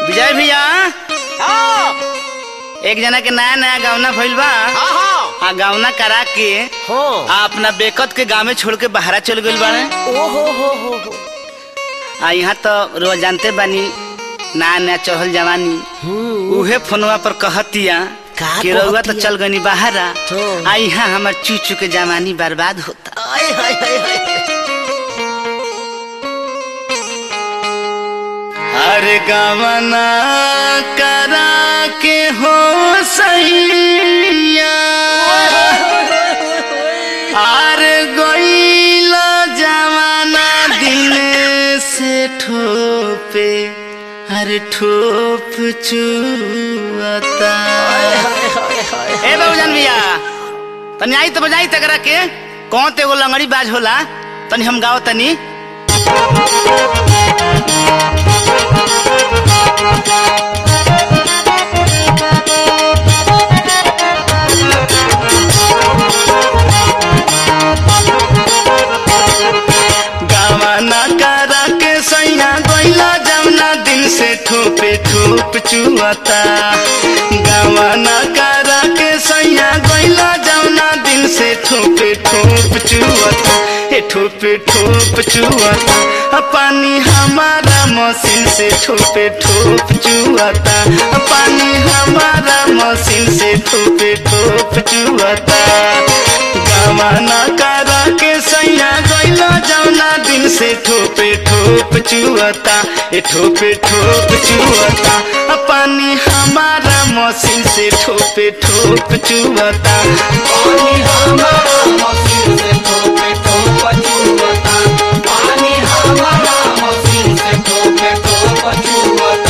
विजय भैया हाँ एक जना के नया नया गावना भइल बा हाँ हाँ आ गावना करा के हाँ आ अपना बेकत के गाँव में छोड़ के बाहरा चल गइल बाड़े ओ हो हो हो हो आ यहाँ तो रोज जानते बानी नया नया चढ़ल जवानी उहे फोनवा पर कहतिया का कि रउआ तो कहतिया? चल गनी बाहरा हाँ। आ यहाँ हमार चूचू के जवानी बर्बाद होता आय हाय हाय हाय अरे गवना करा के हो सैया अरे गईला जवाना दिन से ठोपे अरे ठोप चुअता ए बाबूजान भैया तनी आई तो बजाई तकरा के कौन ते एगो लंगड़ी बाज होला तनी हम गाओ तनी गावाना करा के सैया गईला जमुना दिन से ठोपे ठोप चुअता गावाना करा के सैया गईला जमुना दिन से ठोपे ठोप चुअता ए ठोपे ठोप चुअता आ पानी हमारा मशीन से ठोपे ठोप चुअता आ पानी हमारा मशीन से ठोपे ठोप चुअता गावाना करा के सैया गईला जौना दिन से ठोपे ठोप चुअता ए ठोपे ठोप चुअता आ पानी हमारा मशीन से ठोपे ठोप चुअता पानी हमारा मशीन से ठोके ठोक चुवता पानी हमारा मशीन से ठोके ठोक चुवता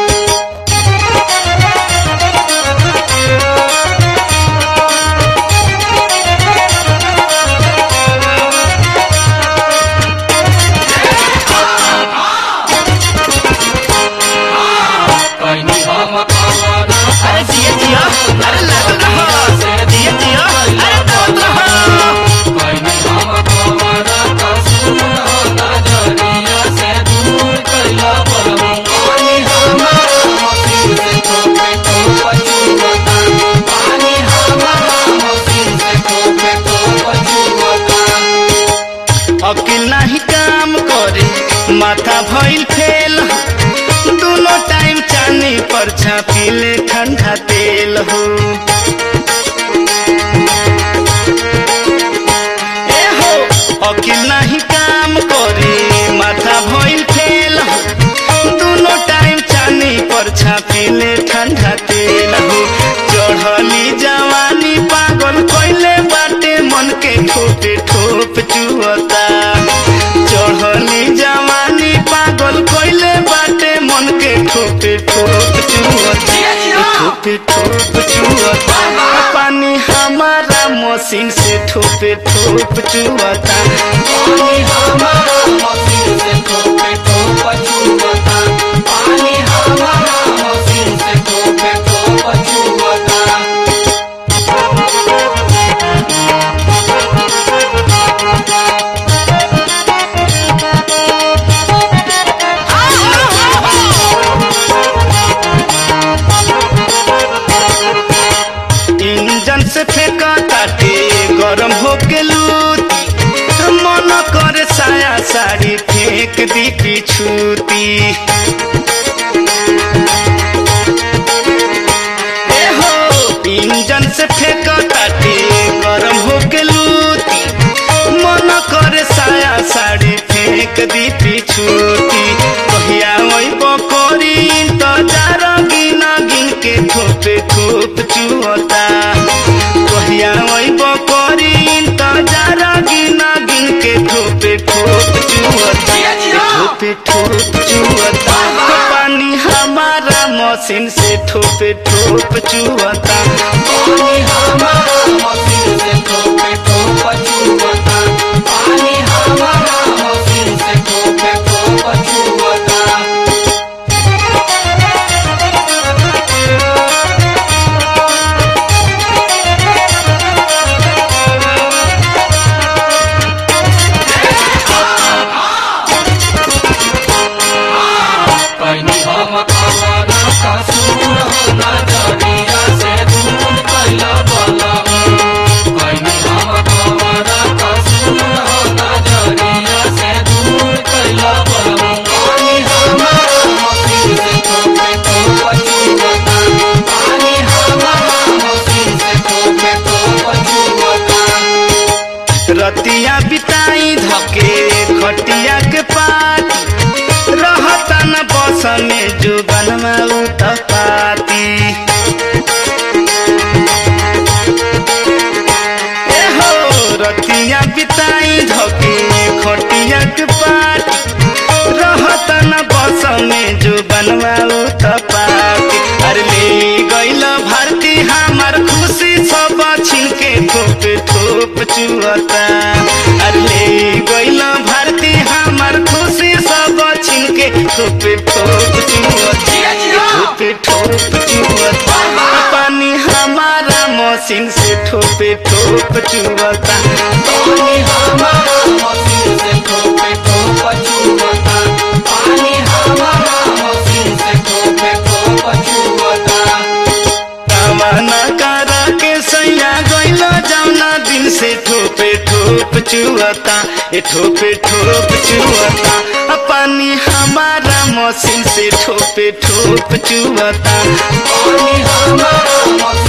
पानी हम कवरा अरे जिया जिया अरे लागल रहो जिया जिया अरे दौड़ रहो पानी हम कवरा कसूर हो नजरिया से दूर कैला बलम पानी हमारा मशीन से ठोके ठोक चुवता पानी हमारा मशीन से ठोके ठोक चुवता अकिल नहीं काम करे माथा भइल फेल दोनों टाइम चानी पर छापिले ठंडा तेल हो ए हो अकिल नहीं काम करे माथा भइल फेल हो दोनों टाइम चानी पर छापिले ठंडा तेल हो चढ़ली जवानी पागल कइले बाटे मन के ठोपे ठोप चुअता चढ़ली जवानी पागल कइले बाटे मन के ठोपे ठोप चुअता ठोपे ठोप चुअता पानी हमारा मशीन से ठोपे ठोप चुअता पानी हमारा मशीन से ठोके ठोक चुवता पानी हमारा मशीन से ठोके ठोक चुवता इंजन से फेंका ताटे गरम होके लूटी मन करे साया साड़ी फेंक दी पिछूती ए हो इंजन से फेंका ताटे गरम होके लूटी मन करे साया साड़ी फेंक दी पिछूती कहिया वही बकोरी तो जारा गिना गिन के ठोपे ठोप चुअता कहिया वही बकोरी तो जारा गिना गिन के ठोपे ठोप चुअता ठोपे ठोप चुअता पानी हमारा मशीन से ठोपे ठोप चुअता पानी हमारा मशीन से ठोके ठोक चुवता पानी हमारा मशीन से ठोके ठोक चुवता पानी हम कवरा में जो बनवा पाती ए हो रतिया बिताई धके खटिया के पाट रहत न बस में जो बनवा पाती अरे ले गइल भारती हमार खुशी सब छिनके ठोप ठोप चुअता अरे ले गइल भारती हमार खुशी सब छिनके ठोप ठोप चुअता ठोप ठोप चुअता पानी हमारा मशीन से ठोपे ठोप चुअता पानी हमारा मशीन से ठोपे ठोप चुवता पानी हमारा मशीन से ठोपे ठोप चुवता कामना करा के सैया गइल जौना दिन से ठोपे ठोप चुअता ए ठोपे ठोप चुअता आ पानी हमारा मशीन से ठोपे ठोप चुअता पानी हमारा मशीन